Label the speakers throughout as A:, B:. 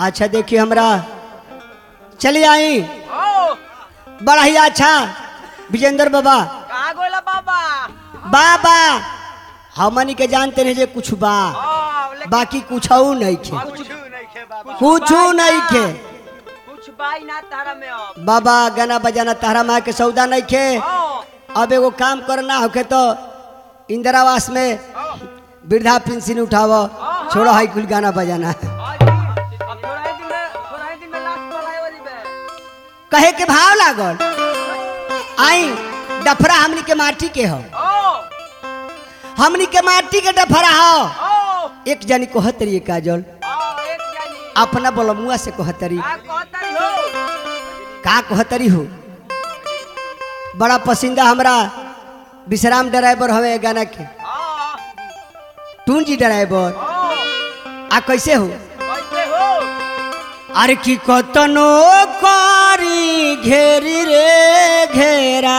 A: अच्छा देखिए हमरा चलिए आई
B: ओ
A: बड़ा ही अच्छा विजेंद्र बाबा
B: कहाँ गोला बाबा
A: बाबा हमनी के जानते रहे जे कुछ बा
B: ओ लेकिन
A: बाकी कुछ नहीं खे
B: कुछ नहीं खे बाबा
A: कुछ नहीं खे
B: कुछ बाई ना तारा में अब
A: बाबा गाना बजाना तारा माँ के सौदा नहीं खे
B: ओ
A: अब एगो काम करना होके तो इंदिरावास में वृद्धा पेंशन उठावो छोड़ो हाई कुल गाना बजाना
B: आज अब थोड़ा ही दिन में थोड़ा ही दिन में लास्ट पर आए वाली बे
A: कहे के भाव लागल आई डफरा हमनी के माटी के हो
B: ओ
A: हमनी के माटी के डफरा हो
B: ओ
A: एक जनी को हतरी काजल
B: ओ एक जानी
A: अपना बलमुआ से कहतरी
B: का कहता हो
A: का कहतरी हो बड़ा पसंदा हमरा विश्राम ड्राइवर हवे गाना के
B: ओ
A: टून जी ड्राइवर
B: ओ
A: आ कैसे हो
B: कैसे हो
A: अरे की कतनो करी घेरी रे घेरा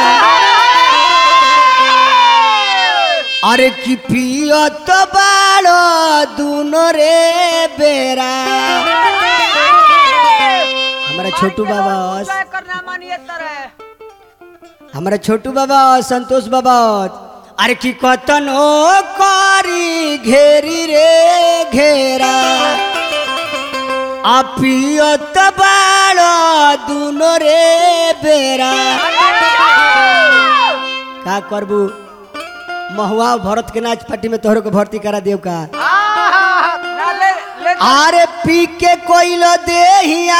A: अरे की पियत बाड़ो दुनो रे बेरा हमारा छोटू बाबा
B: क्या करना मानिए तरह
A: हमारा छोटू बाबा संतोष बाबा अरे की कतनो करी घेरी रे घेरा आ पियत बाड़ो दुनो रे बेरा का करबू महुआ भरत के नाच पार्टी में तोहरो के भर्ती करा देव का
B: ना ले ले
A: अरे पी के कोइलो देहिया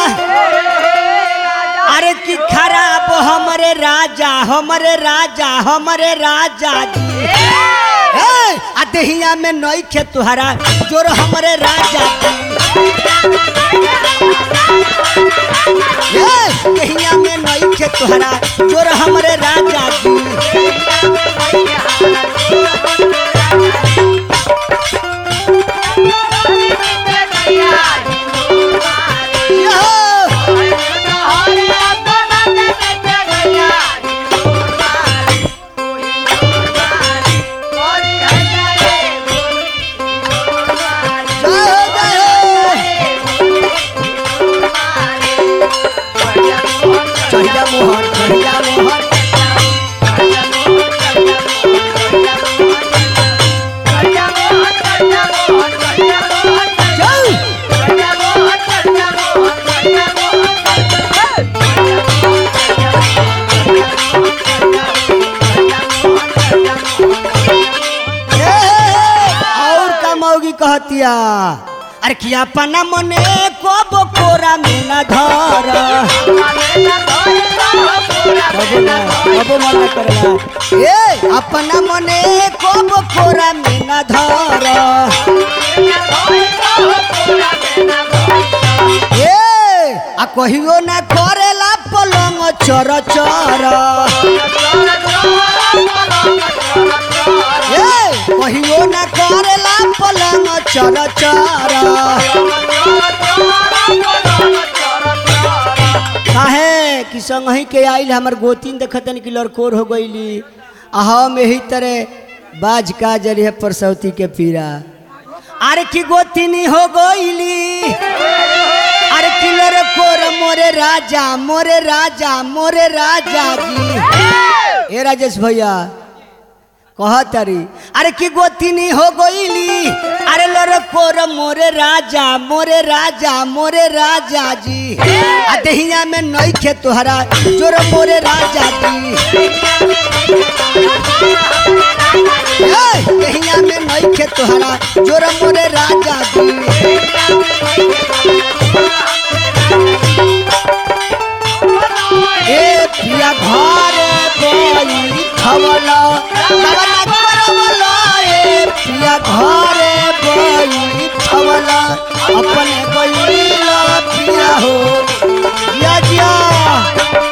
A: अरे की खराब हमरे राजा हमरे राजा हमरे राजा जी ए, आ देहिया में नई खे तुहरा जोर हमरे राजा जी ए, देहिया में नई खे तुहरा जोर हमरे राजा जी यो! जय हो, जय हो। चढ़िया मोहन चढ़िया मोहन जय ए, और का मौगी कहतिया अरे किया पना मने को बकोरा में न धर कबो ना कबो मना करला ए अपना मने को बकोरा में न धर ए आ कहियो ना करेला पलंग चर चर ए कहियो ना करेला पलंग चर चर काहे कि संगही के आइल हमर गोतीन देखतन कि लड़कोर हो गईली आ हम यही तरह बाज का जरिए परसौती के पीरा अरे की गोतीनी हो गईली अरे कि लड़कोर मोरे राजा मोरे राजा मोरे राजा जी ए राजेश भैया कहतरी अरे की गोतीनी हो गईली अरे लड़कोर मोरे राजा मोरे राजा मोरे राजा जी आ दहिया में नई खे तोहरा जोर मोरे राजा जी ए, दहिया में नई खे तोहरा जोर मोरे राजा जी ए पिया घर गई खवला खवला करवला ए पिया घर गई खवला अपने गई पिया हो जिया जिया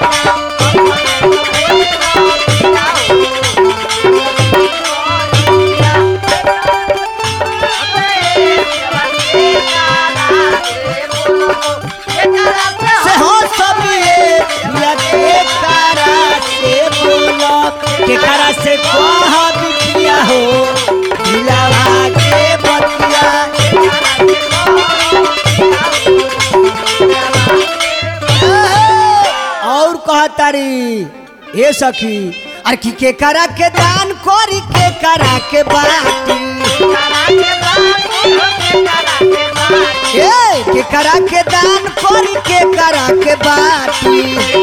A: से हो सब ये पिया के करा से बोलो के करा से कह बिटिया हो दिलावा के बतिया कहतारी ए सखी अरे की के करा के दान करी के करा के बाटी ए के करा के दान करी के करा के बाटी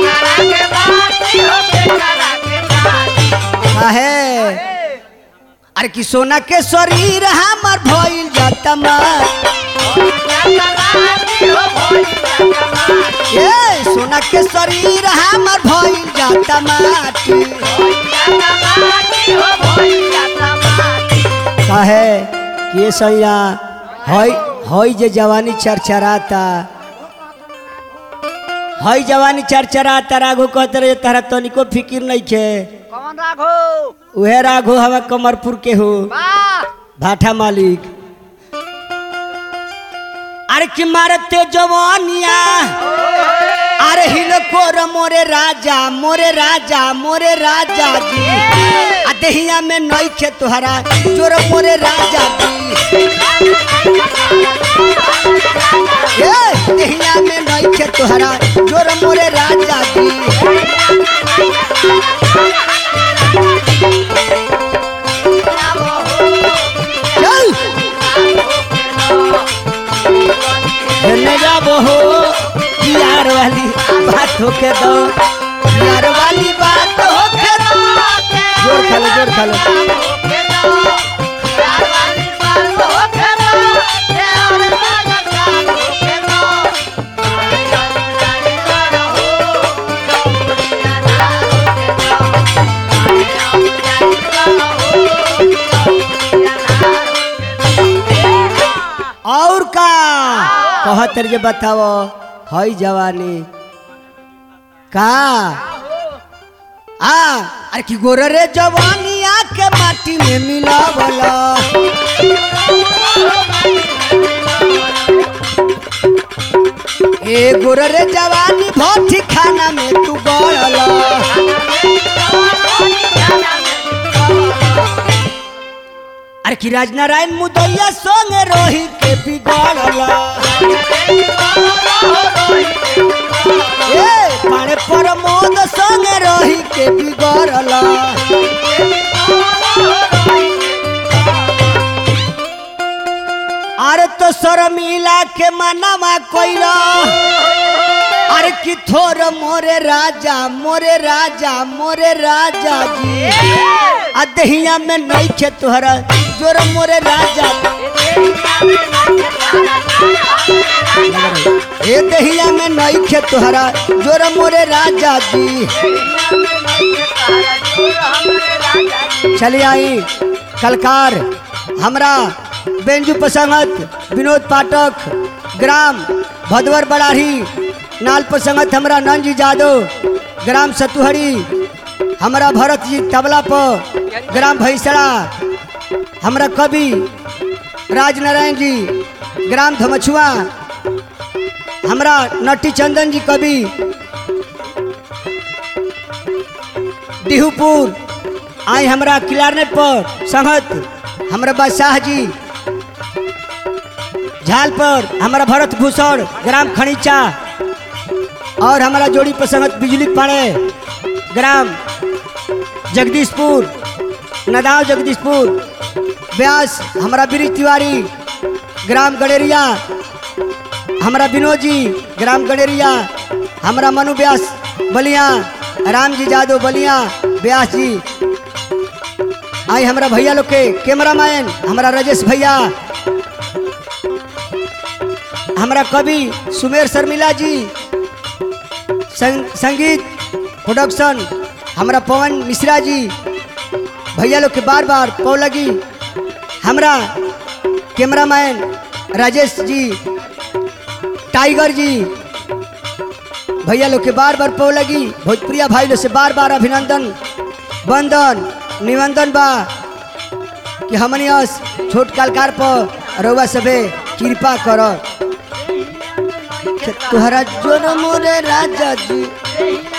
A: काहे अरे कि सोना के शरीर हमर भइल जाता मार ए सोना के शरीर हमर भइल जाता माटी काहे कि ये सैया हई हई जे जवानी चरचराता हई जवानी चरचराता राघु कहते रहे तारा तनिको फिकिर नहीं खे
B: कौन राघो
A: उहे राघु हवा कमरपुर के हो
B: वाह
A: भाठा मालिक अरे कि मारते जवानिया अरे हिलकोर मोरे राजा मोरे राजा मोरे राजा जी आ देहिया में नइखे तोहरा जोर मोरे राजा जी ए देहिया में नइखे तोहरा जोर मोरे राजा जी चल धन्य जाबो हो प्यार वाली बात होके दो प्यार वाली बात होके दो जोर खा लो जोर खा लो और का कहत जे बताओ हई जवानी का आ अरे की गोर रे जवानी आके माटी में मिलावला ए गोर रे जवानी भट्टी खाना में तू गड़ला अरे की राजनारायण मुदैया संगे रोही के बिगड़ला ए पाणे प्रमोद संगे रोही के बिगड़ला अरे तो शर्मिला के मनवा कोइला अरे कि थोर मोरे राजा मोरे राजा मोरे राजा जी आ दहिया में नहीं खे तोहरा जोर मोरे राजा ए दहिया में नहीं खे तोहरा जोर मोरे राजा जी चलिए आई कलकार हमरा बेंजू प्रसंगत विनोद पाठक ग्राम भदवर बड़ाही नाल प्रसंगत हमरा नंजी जादव ग्राम सतुहरी हमरा भरत जी तबला पर ग्राम भैसड़ा हमरा कवि राजनारायण जी ग्राम धमछुआ हमरा नटी चंदन जी कवि डिहूपुर आई हमरा क्लारनेट पर संगत हमरा बादशाह जी झाल पर हमारा भरत भूषण ग्राम खनीचा और हमारा जोड़ी पर संगत बिजली पाड़े ग्राम जगदीशपुर नदाव जगदीशपुर व्यास हमारा बीरी तिवारी ग्राम गडेरिया हमारा विनोद जी ग्राम गडेरिया हमारा मनु व्यास बलिया राम जी जादव बलिया व्यास जी आई हमारा भैया लोग के कैमरा मैन हमारा राजेश भैया हमारा कवि सुमेर शर्मिला जी संग, संगीत प्रोडक्शन हमारा पवन मिश्रा जी भैया लोग के बार बार पौ लगी हमरा कैमरामैन राजेश जी टाइगर जी भैया लोग के बार बार पौ लगी भोजपुरिया भाई लोग से बार बार अभिनंदन वंदन निवंदन बा कि हमनी अस छोट कलकार पर रउआ सबे कृपा कर तोहरा जोर मोरे राजा जी